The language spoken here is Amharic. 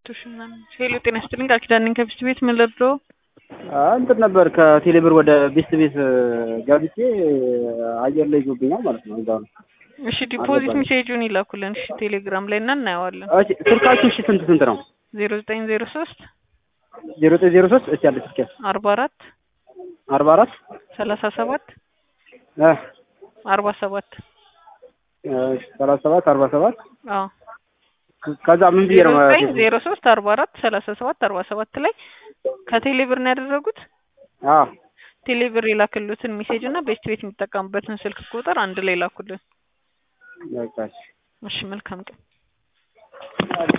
ሺህ ምናምን ሄሎ ጤና ይስጥልኝ ቃል ኪዳን ነኝ ከቢስት ቤት ምን ልርዳው እንትን ነበር ከቴሌብር ወደ ቢስት ቤት ገብቼ አየር ላይ ይዞብኛል ማለት ነው። እዛ ነው። እሺ ዲፖዚት ሜሴጁን ይላኩልን እሺ ቴሌግራም ላይ እና እናየዋለን እሺ ስልካችሁ እሺ ስንት ስንት ነው? ዜሮ ዘጠኝ ዜሮ ሶስት ዜሮ ዘጠኝ ዜሮ ሶስት እሺ ያለ ስልክ አርባ አራት አርባ አራት ሰላሳ ሰባት እ አርባ ሰባት ሰላሳ ሰባት አርባ ሰባት አዎ ከዛ ምን ብዬ ዜሮ ነው ዘጠኝ ዜሮ ሶስት አርባ አራት ሰላሳ ሰባት አርባ ሰባት ላይ ከቴሌብር ነው ያደረጉት አዎ ቴሌብር የላክሉትን ሜሴጅ እና ቤስት ቤት የሚጠቀሙበትን ስልክ ቁጥር አንድ ላይ ላኩልን በቃ እሺ። እሺ መልካም ቀን